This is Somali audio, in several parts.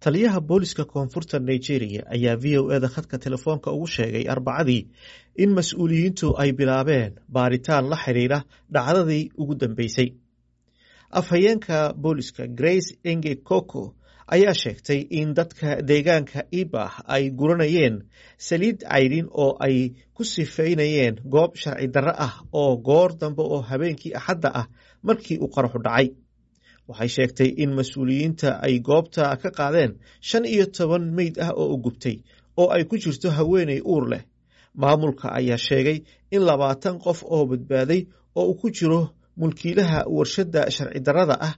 taliyaha booliska koonfurta nigeria ayaa v o eda khadka telefoonka ugu sheegay arbacadii in mas-uuliyiintu ay bilaabeen baaritaan la xidhiira dhacdadii ugu dambeysay afhayeenka booliska grace enge koko ayaa sheegtay in dadka deegaanka ibah ay guranayeen saliid cayrin oo ay ku sifeynayeen goob sharci darro ah oo goor dambe oo habeenkii axadda ah markii uu qaraxu dhacay waxay sheegtay in mas-uuliyiinta ay goobta ka qaadeen shan iyo toban meyd ah oo u gubtay oo ay ku jirto haweeney uur leh maamulka ayaa sheegay in labaatan qof oo badbaaday oo uu ku jiro mulkiilaha warshadda sharci darrada ah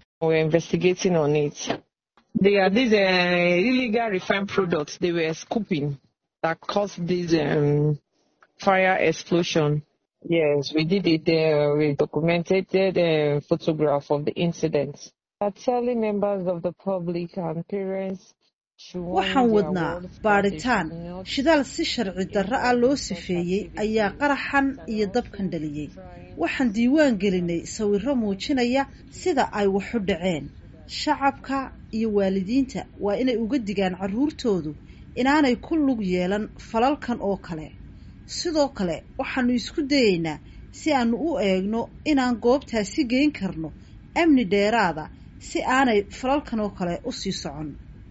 They are these uh, illegal refined products they were scooping that caused this um, fire explosion. Yes, we did it. Uh, we documented the photograph of the incident. are telling members of the public and parents waxaan wadnaa baadhitaan shidaal si sharci darro ah loo sifeeyey ayaa qaraxan iyo dabkan dhaliyey waxaan diiwaan gelinay sawirro muujinaya sida ay waxu dhaceen shacabka iyo waalidiinta waa inay uga digaan carruurtoodu inaanay ku lug yeelan falalkan oo kale sidoo kale waxaanu isku dayeynaa si aanu u eegno inaan goobtaasi geyn karno amni dheeraada si aanay falalkan oo kale u sii socon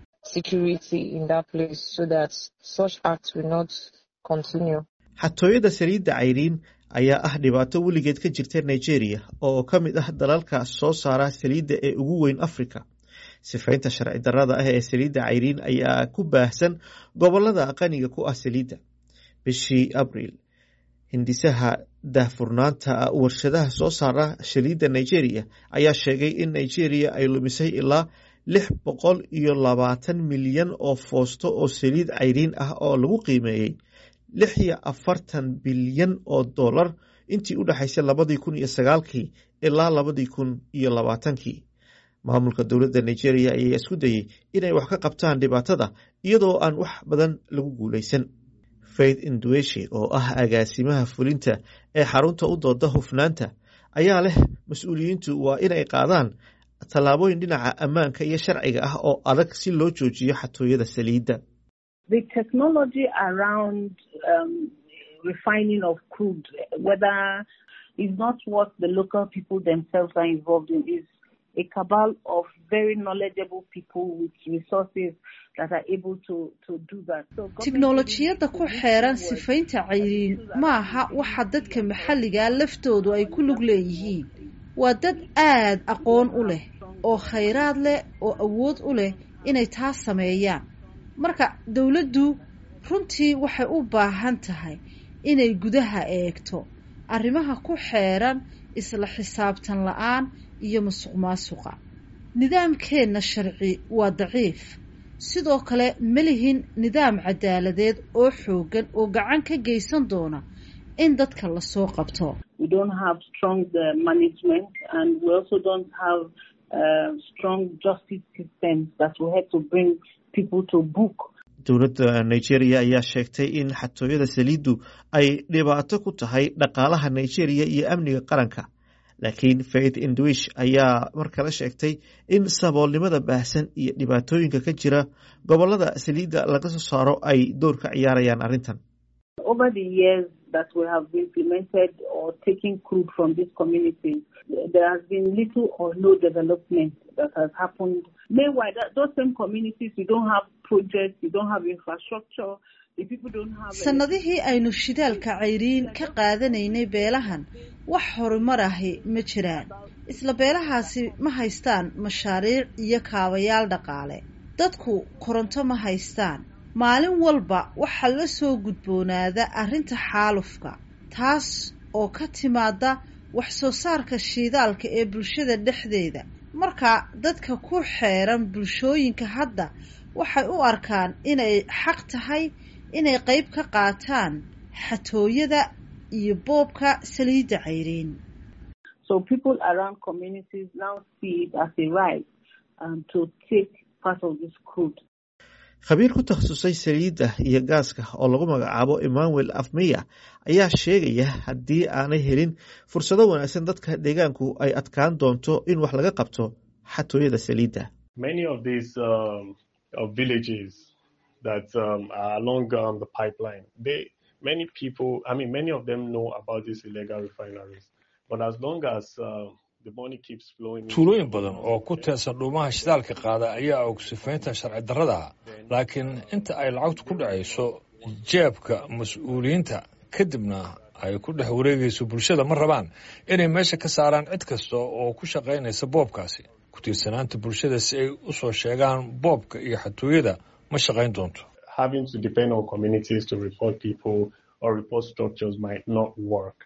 xatooyada saliidda cayriin ayaa ah dhibaato weligeed ka jirta nigeria oo ka mid ah dalalka soo saara saliidda ee ugu weyn africa sifaynta sharci darrada ah ee saliidda cayriin ayaa ku baahsan gobolada qaniga ku ah saliidda bishii abriil hindisaha daahfurnaanta warshadaha soo saara saliidda nigeria ayaa sheegay in nigeria ay lumisay ilaa lix boqol iyo labaatan milyan oo foosto oo saliid cayriin ah oo lagu qiimeeyey lix iyo afartan bilyan oo dollar intii u dhexaysay labadii kun iyo sagaalkii ilaa labadii kun iyo labaatankii maamulka dowladda nigeria ayaa isku dayey inay wax ka qabtaan dhibaatada iyadoo aan wax badan lagu guuleysan faith indueshe oo ah agaasimaha fulinta ee xarunta u dooda hufnaanta ayaa leh mas-uuliyiintu waa inay qaadaan tallaabooyin dhinaca ammaanka iyo sharciga ah oo adag si loo joojiyo xatooyada saliidda a cabal of very knowledgeable people with resources that are able to, to do that. So tiknolojiyadda ku xeeran sifaynta cayriin ma aha waxa dadka maxalligaa laftoodu ay ku lug leeyihiin waa dad aad aqoon u leh oo khayraad leh oo awood u leh inay taas sameeyaan marka dowladdu runtii waxay u baahan tahay inay gudaha eegto arrimaha ku xeeran isla xisaabtan la-aan iyo musuq maasuqa nidaamkeenna sharci waa daciif sidoo kale ma lihin nidaam cadaaladeed oo xooggan oo gacan ka geysan doona in dadka lasoo qabto dowladda nigeria ayaa sheegtay in xatooyada saliiddu ay dhibaato ku tahay dhaqaalaha nigeria iyo amniga qaranka laakiin faith indwish ayaa mar kale sheegtay in saboolnimada baahsan iyo dhibaatooyinka ka jira gobolada saliidda laga soo saaro ay door ka ciyaarayaan arrintan over the years that we have implemented or taken crude from these communities, there has been little or no development that has happened. Meanwhile, that, those same communities, we don't have projects, we don't have infrastructure, sannadihii aynu shidaalka cayriin ka qaadanaynay beelahan wax horumar ahi ma jiraan isla beelahaasi ma haystaan mashaariic iyo kaabayaal dhaqaale dadku koronto ma haystaan maalin walba waxaa la soo gudboonaada arrinta xaalufka taas oo ka timaada wax soo saarka shiidaalka ee bulshada dhexdeeda marka dadka ku xeeran bulshooyinka hadda waxay u arkaan inay xaq tahay inay qayb ka qaataan xatooyada iyo boobka saliidda cayriin So people around communities now see it as a right um, to take part of this crude. khabiir ku takhasusay saliidda iyo gaaska oo lagu magacaabo emmanuel afmeya ayaa sheegaya haddii aanay helin fursado wanaagsan dadka deegaanku ay adkaan doonto in wax laga qabto xatooyada saliidda Many of these um, of villages that um, are along um, the pipeline. They many people, I mean, many of them know about these illegal refineries, but as long as uh, the money keeps flowing, tuulooyin badan oo ku teersan dhuumaha shidaalka qaada ayaa og sifaynta sharci darrada laakiin inta ay lacagtu ku dhacayso jeebka mas-uuliyiinta kadibna ay ku dhex wareegayso bulshada ma rabaan inay meesha ka saaraan cid kasta oo ku shaqaynaysa boobkaasi ku tiirsanaanta bulshada si ay u soo sheegaan boobka iyo xatooyada ma shaqayn doonto having to depend on communities to report people or report structures might not work.